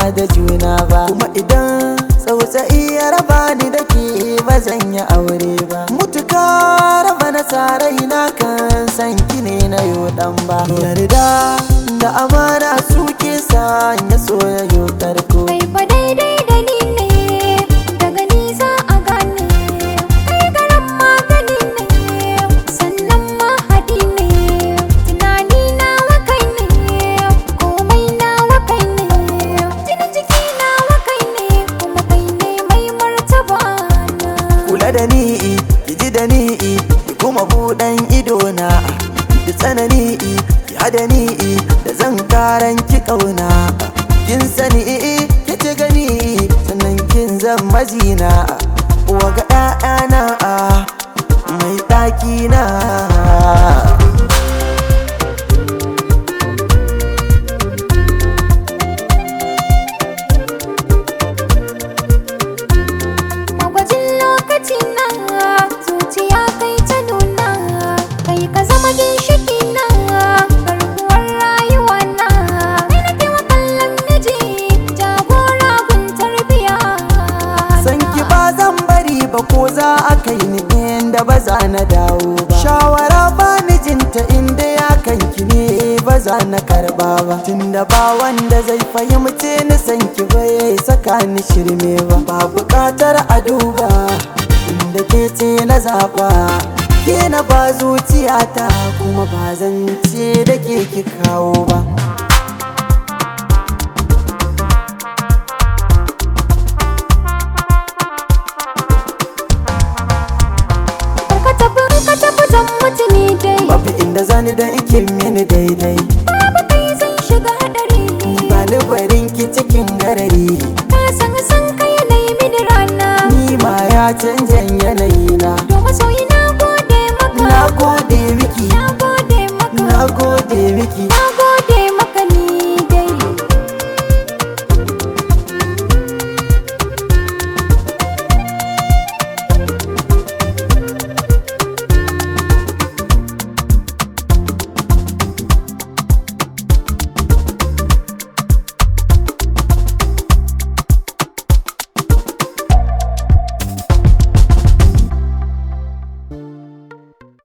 da juna ba kuma idan tsautsayi ya raba ni da ke ba zan yi aure ba mutuka raba na sarai na kan san ki ne na yo dan ba yarda da amana suke sa ya soyayyo karko Kai fa daidai da ni ne daga nisa a gane Kai garan magani ne sannan mahadi ne Tunani nawa kai ne komai nawa kai ne Jinin jiki nawa kai ne kuma kai ne mai martaba na kula da ni ki ji da ni ki kuma buɗan ido na ki tsanani ki hada ni da zan karan ki kauna kin sani ki ci gani sannan kin zan mazina waga ƴaƴana mai ɗaki na Magwajin lokaci na zuciya kai ta nuna kai ka zama ginshiki na garkuwar rayuwa na kai na kewa kallon miji jagora gun tarbiya san ki ba zan bari ba ko za a kai ni inda ba za na dawo ba shawara ba ni jinta inda ya kan ki ne ba za na karba ba tunda ba wanda zai fahimce ni san ki bai saka ni shirme ba ba bukatar a duba inda ke ce na zaba ke na ba zuciyata kuma ba zan ce da ke ki kawo ba ka tafi ka tafi zan mutu ni dai babu inda zani da ike me